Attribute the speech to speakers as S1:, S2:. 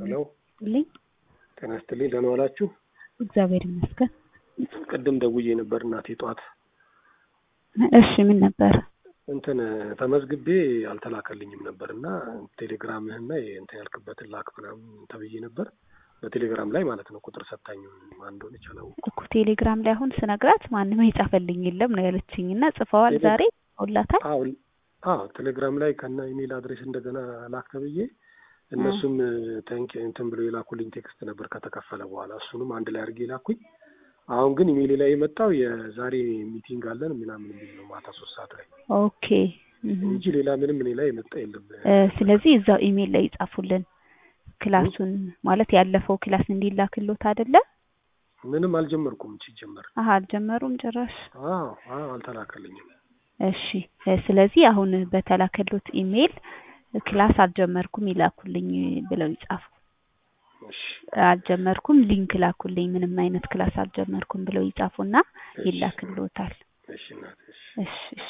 S1: ሄሎ
S2: ልኝ
S1: ጤና ይስጥልኝ። ደህና ዋላችሁ?
S2: እግዚአብሔር ይመስገን።
S1: ቅድም ደውዬ ነበር እናቴ ጠዋት
S2: እሺ ምን ነበር?
S1: እንትን ተመዝግቤ አልተላከልኝም ነበር እና ቴሌግራምህና እንትን ያልክበትን ላክ ምናምን ተብዬ ነበር በቴሌግራም ላይ ማለት ነው። ቁጥር ሰታኝ ማን እንደሆነች አላወኩም።
S2: እኮ ቴሌግራም ላይ አሁን ስነግራት ማንም የጻፈልኝ የለም ነው ያለችኝ። እና ጽፈዋል ዛሬ ሁላታል።
S1: አዎ አዎ ቴሌግራም ላይ ከነ ኢሜል አድሬስ እንደገና ላክ ተብዬ እነሱም ተንክ እንትን ብሎ የላኩልኝ ቴክስት ነበር ከተከፈለ በኋላ እሱንም አንድ ላይ አድርጌ ላኩኝ። አሁን ግን ኢሜል ላይ የመጣው የዛሬ ሚቲንግ አለን ምናምን የሚል ነው ማታ ሶስት ሰዓት ላይ
S2: ኦኬ
S1: እንጂ ሌላ ምንም እኔ ላይ የመጣ የለም።
S2: ስለዚህ እዛው ኢሜል ላይ ይጻፉልን ክላሱን ማለት ያለፈው ክላስ እንዲላክሎት አይደለ?
S1: ምንም አልጀመርኩም ሲጀመር።
S2: አሀ አልጀመሩም ጭራሽ።
S1: አዎ አዎ አልተላከልኝም።
S2: እሺ ስለዚህ አሁን በተላከሎት ኢሜል ክላስ አልጀመርኩም ይላኩልኝ ብለው ይጻፉ።
S1: እሺ
S2: አልጀመርኩም ሊንክ ላኩልኝ ምንም አይነት ክላስ አልጀመርኩም ብለው ይጻፉና ይላክሎታል።
S1: እሺ እናቴ እሺ
S2: እሺ